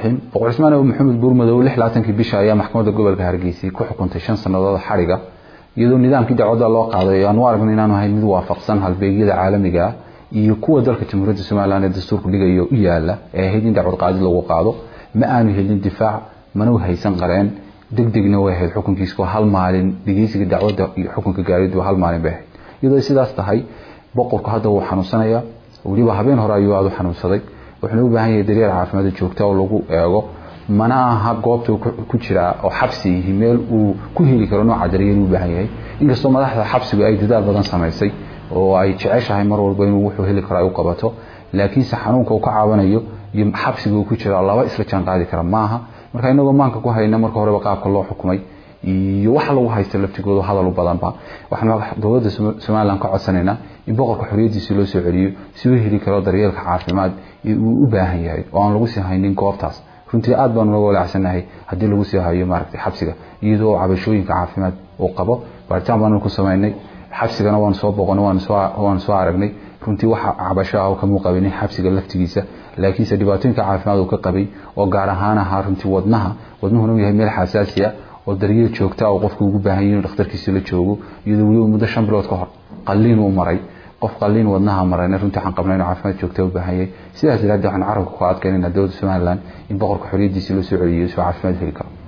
raxiim boqor cismaan abu maxamed buurmadow lix labaatankii bisha ayaa maxkamadda gobolka hargeysa ku xukuntay shan sannadood xadhiga iyadoo nidaamkii dacwadda loo qaaday aanu aragna inaanu ahayn mid waafaqsan halbeegyada caalamiga ah iyo kuwa dalka jamhuuriyadda somalilan ee dastuurku dhigayo u yaala ee ahayd in dacwad qaadid lagu qaado ma aanu helin difaac mana haysan qareen deg degna way ahayd xukunkiisku hal maalin dhegeysiga dacwadda iyo xukunka gaaridu hal maalin bay ahayd iyadoo sidaas tahay boqorku hadda wuu xanuunsanaya weliba habeen hore ayuu aada u xanuunsaday wuxuuna u baahan yahay daryeel caafimaad joogta oo lagu eego mana aha goobta ku jiraa oo xabsi yihi meel uu ku heli karo nooca daryeel u baahan yahay inkastoo madaxda xabsigu ay dadaal badan samaysay oo ay jeceshahay mar walba inuu wuxuu heli karo ay u qabato laakiinse xanuunka uu ka caawanayo iyo xabsiga uu ku jira laba isla jaan qaadi kara maaha marka inagoo maanka ku hayna marka horeba qaabka loo xukumay iyo waxa lagu haysta laftigooda hadal u badanba waxaan dowladda somalilan ka codsanaynaa in boqorka xoriyadiisi loo soo celiyo si uu heli karo daryeelka caafimaad uu u baahan yahay oo aan lagu sii haynin goobtaas runtii aad baanu naga walaacsannahay haddii lagu sii hayo maaragtay xabsiga iyadoo cabashooyinka caafimaad uu qabo baaritaan baanu ku samaynay xabsigana waanu soo boqonay waanu soo aragnay runtii waxa cabasho ah kamuu qabinin xabsiga laftigiisa laakiinse dhibaatooyinka caafimaad uu ka qabay oo gaar ahaan ahaa runtii wadnaha wadnuhuna uu yahay meel xasaasiya oo daryeel joogta oo qofku ugu baahan yahay inuu dhakhtarkiisa la joogo iyadoo weliba muddo shan bilood ka hor qalliin uu maray qof qalliin wadnaha marayna runtii waxaan qabnaa inuu caafimaad joogta u baahan yahay sidaas daraaddeed waxaan carabka ku adkaynaynaa dowladda somaliland in boqorka xoriyadiisa loo soo celiyo soo caafimaad heli karo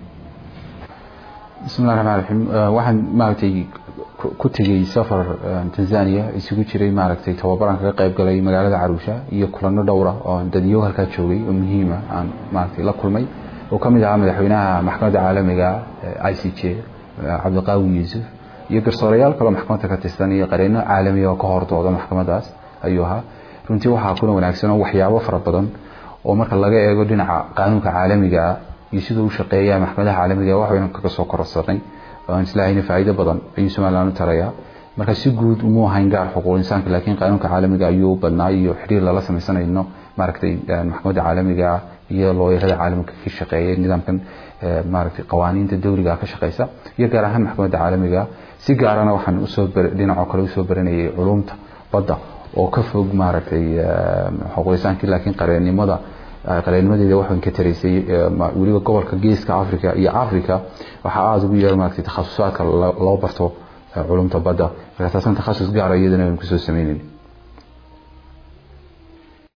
bismillahi raxmaan raxiim waxaan maaragtay ku tegey safar tanzania isugu jiray maaragtay tababaran kaga qayb galay magaalada caruusha iyo kulano dhowra oo dadiyo halkaa joogay oo muhiima aan maaragtay la kulmay oo ka mid ahaa madaxweynaha maxkamadda caalamiga i c j cabdiqaawin yuusuf iyo garsoorayaal kaloo maxkamadda ka tirsan iyo qareeno caalamiya oo ka hordooda maxkamadaas ayuu ahaa runtii waxaa kuna wanaagsan oo waxyaabo fara badan oo marka laga eego dhinaca qaanuunka caalamiga ah iyo siduu u shaqeeya maxkamadaha caalamiga waxbaynu kaga soo kororsanay aan islahayna faa'iido badan ayuu somaliland u tarayaa marka si guud umuu ahayn gaar xuquuq insaanka laakiin qaanuunka caalamiga ayuu badnaa iyo xiriir lala samaysanayno maaragtay maxkamadda caalamiga iyo looyarada caalamka ka shaqeeya nidaamkan maaragtay qawaaniinta dawliga ka shaqeysa iyo gaar ahaan maxkamadda caalamiga si gaarana waxaan usoo dhinacoo kale usoo baranayay culumta badda oo ka fog maaragtay xuquuqisaankii laakiin qareennimada qareenimadeeda waxaan ka taraysay weliba gobolka geeska africa iyo africa waxaa aada ugu yeer maaragtay takhasusaadka loo barto culumta badda marka taasan takhasus gaara iyadana aynu kusoo sameynayn